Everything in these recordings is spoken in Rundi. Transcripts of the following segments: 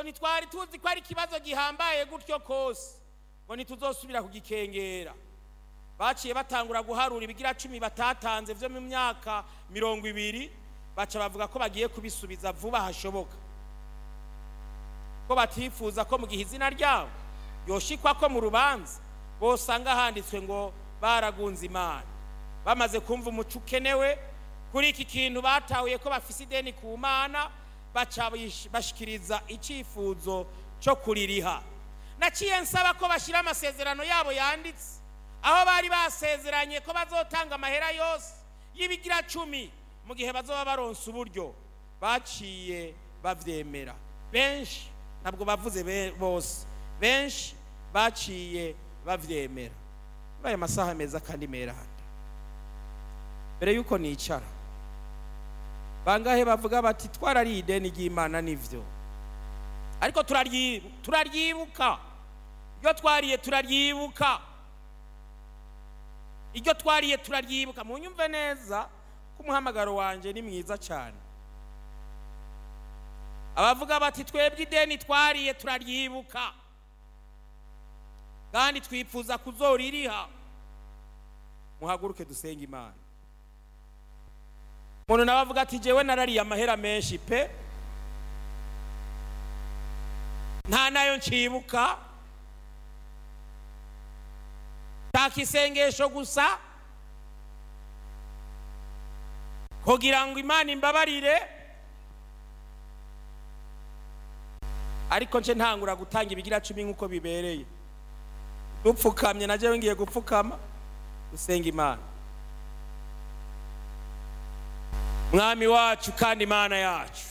ntitwari tuzi ko ari ikibazo gihambaye gutyo kose ngo ntituzosubira kugikengera baciye batangura guharura ibigira cumi batatanze byo mu myaka mirongo ibiri baca bavuga ko bagiye kubisubiza vuba hashoboka ko batifuza ko mu gihe izina ryabo yoshikwa ko mu rubanza bosanga handitswe ngo baragunze imana bamaze kumva umuco ukenewe kuri iki kintu batahuye ko bafise ideni ku mana baca bish- bashikiriza icyifuzo cyo kuririha naciye nsaba ko bashyira amasezerano yabo yanditse aho bari basezeranye ko bazotanga amahera yose y'ibigira cumi mu gihe bazoba baronse uburyo baciye bavyemera benshi ntabwo bavuze be- bose benshi baciye bavyemera muri aya masaha meza kandi meranda mbere yuko nicara bangahe bavuga bati twarariye ideni ry'imana nivyo ariko turaryibu- turaryibuka iryo twariye turaryibuka iryo twariye turaryibuka munyumve neza ko umuhamagaro wanje ni mwiza cyane abavuga bati twebwe ideni twariye turaryibuka kandi twifuza kuzoririha muhaguruke dusenge imana umuntu nawe avuga ati jewe narariye amahera menshi pe nta nayo nshibuka shaka isengesho gusa kugira ngo imana imbabarire ariko nce ntangura gutanga ibigira cumi nk'uko bibereye dupfukamye na jewe ngiye gupfukama gusenga imana mwami wacu kandi imana yacu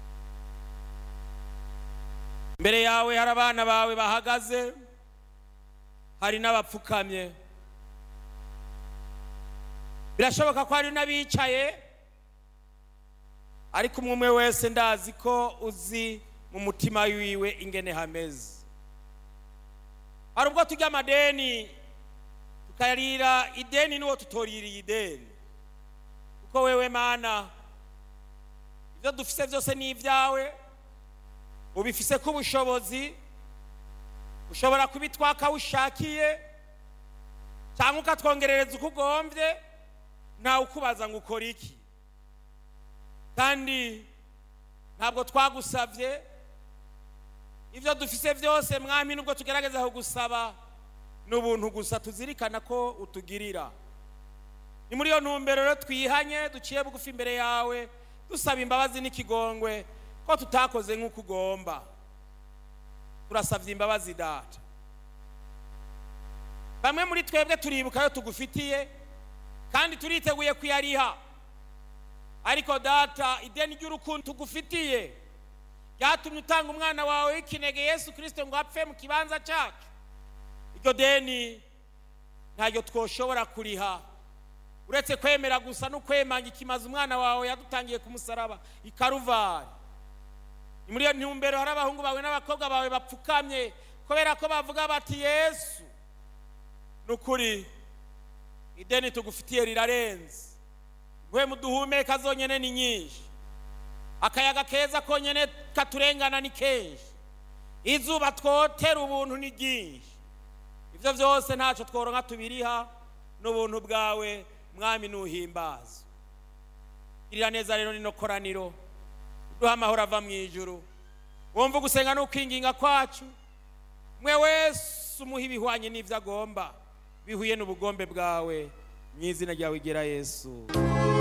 mbere yawe hari abana bawe bahagaze hari n'abapfukamye birashoboka ko hari n'abicaye ariko umwe umwe wese ndazi ko uzi mu mutima wiwe ingene hameze hari ubwo tujya amadeni tukarira ideni n'uwo tutoririye ideni kuko wewe mana ibyo dufise byose ni ibyawe ubifise ko ubushobozi ushobora kubitwaka ushakiye cyangwa ukatwongerereza uko ugombye ntawe ukubaza ngo ukore iki kandi ntabwo twagusabye ibyo dufise byose mwami nubwo tugerageza kugusaba ni ubuntu gusa tuzirikana ko utugirira ni muri iyo ntumbero rero twihanye duciye bugufi imbere yawe dusaba imbabazi n'ikigongwe ko tutakoze nk'uko ugomba turasabye imbabazi data bamwe muri twebwe turibuka ayo tugufitiye kandi turiteguye kuyariha ariko data ideni ry'urukundo tugufitiye ryatumye utanga umwana wawe w'ikinege yesu kirisito ngo apfe mu kibanza cyacu iryo deni ntaryo twoshobora kuriha uretse kwemera gusa no kwemanga ikimaze umwana wawe yadutangiye ku musaraba i karuvari ni muri iyo ntumbero hari abahungu bawe n'abakobwa bawe bapfukamye kubera ko bavuga bati yesu ni ukuri ideni tugufitiye rirarenze we muduhumeka zonyine ni nyinshi akayaga keza konyine katurengana ni kenshi izuba twotera ubuntu ni ryinshi ibyo byose ntacyo tworonka tubiriha n'ubuntu bwawe mwami nuhimbaza girira neza rero rino koraniro duha amahoro ava mu ijuru wumva gusenga n'ukwinginga kwacu mwe wese umuha ibihwanye n'ibyo agomba bihuye n'ubugombe bwawe mu izina ryawe igera yesu